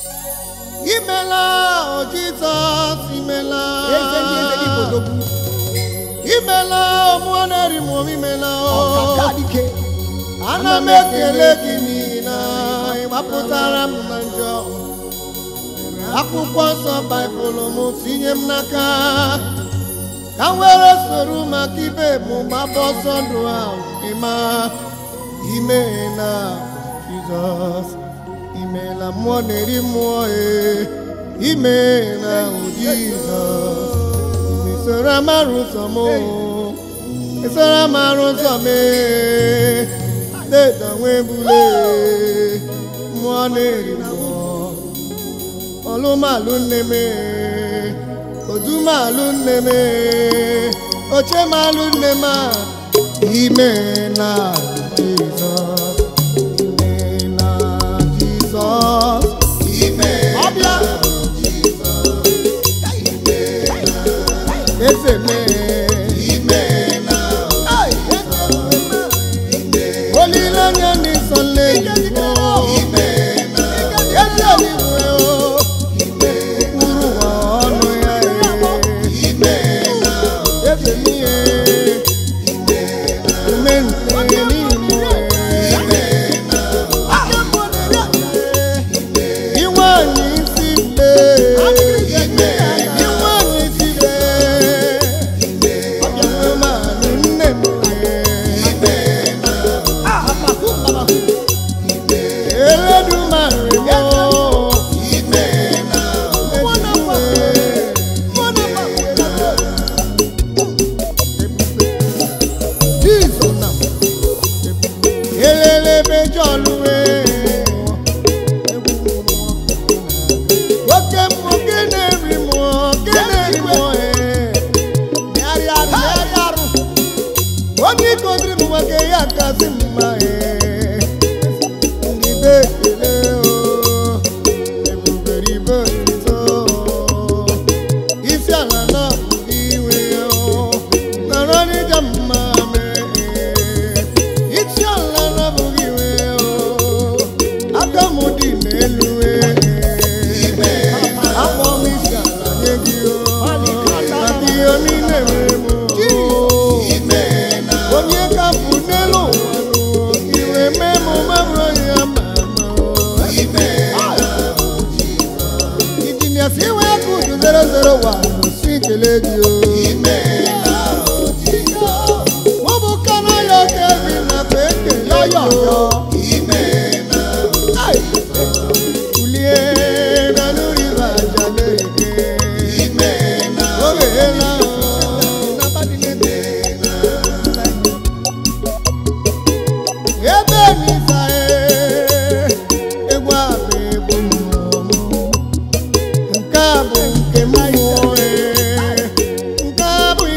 imela o jizọs imela eze ndị eze dị bodogwu imela ọmụọ na-eri m ọmụ imela ọkaka o dike ana m ekele gị n'ihi na ị gbapụtara m na njọ akwụkwọ nsọ baịbụl m tinye m n'aka ka m were soro maka ibe m gbaba ọsọ ndụ ahụ ịma ime na jizọs imeela mmụọ na-eri mmụọ e ime na ahụ jizọs isoro amara ụzọ m isoro amara ụzọ m e deda nwee bule mmụọ na-eri mmụọ ọlụmalụ nne m odumalụ nne m ochemalụ nne m a ime na jizọs ime na jizọs ime ọbịa eze ime na olileanya n'ịsọ nleyibo eze eluigwe o ụkpụrụ ụwa ọnụ ya eze n'ihe ume nke n'ime iwe anyị isi mbe iwe anyị isi mbe ọbịamalụ nne m eledumare mo Jesus na elelebe jọlụwe oke mmụọ ke na-eri mmụọ ke na-eri mmụọ megharị arụ megharị arụ onye ikodiri m nwoke ya kasị mma ee ndị be ekele o ebubere ibe nso isi ala na iwe o nọrọ n'ịja mma mee isi ala na bụghị iwe o aka m dị n'elu akpọ m isi ala nye gị o maka ihe niile mere m o onye ka bụ n'elu ụwa n'ụwa iwe mee m mabụrụ ya ma ama o injinia si iwe aka udu 001 si kele gị o mụ bụ kana ya kevi na kwa ekele ya o Ai! kulie bịanụ riva jale oge ela o ebe n'iza egwu a bụ egwu mmụọ nke a bụ nke mmụọ nke a bụ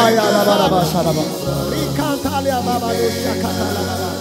Aya la ba la ba sha la ba. Rikanta la ba ba do shakata la ba ba.